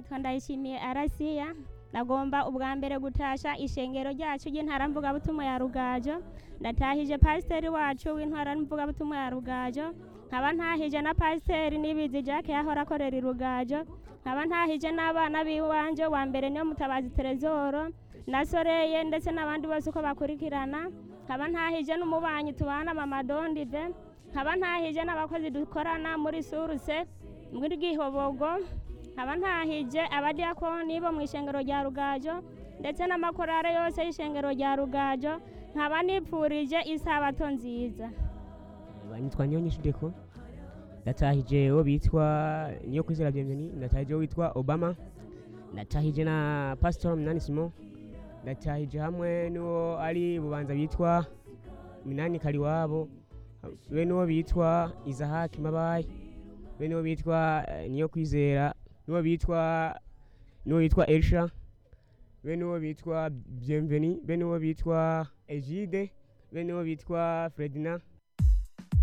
nitwa ndayishimiye arasiya nagomba ubwa mbere gutasha ishengero ryacu ry'intara mvugabutumwa ya rugajo ndatahije pasiteri wacu w'intara mvugabutumwa ya rugajo nkaba ntahije na pasiteri nibizi jacques yahora akorera i rugajo nkaba ntahije n'abana b'iwanje wa mbere niyo mutabazi terezoro na soreye ndetse n'abandi bose uko bakurikirana nkaba ntahije n'umubanyi tubana mama dondive nkaba ntahije n'abakozi dukorana muri suruse muri gihobogo nkaba ntahije abadiyakoni bo mu ishengero rya rugajo ndetse n'amakorare yose y'ishengero rya rugajo nkaba nipfurije isabato nziza banyitwa niyo nyinshi deko ndatahije uwo bitwa niyo kwizera bienveni ndatahije uwo witwa obama ndatahije na pasitori minani simo ndatahije hamwe n'uwo ari bubanza bitwa minani kariwabo be n'uwo bitwa izahaki mabayi be n'uwo bitwa eh, niyo kwizera n'uwo bitwa n'uwo bitwa elisha be n'uwo bitwa bienveni be n'uwo bitwa egide be n'uwo bitwa fredina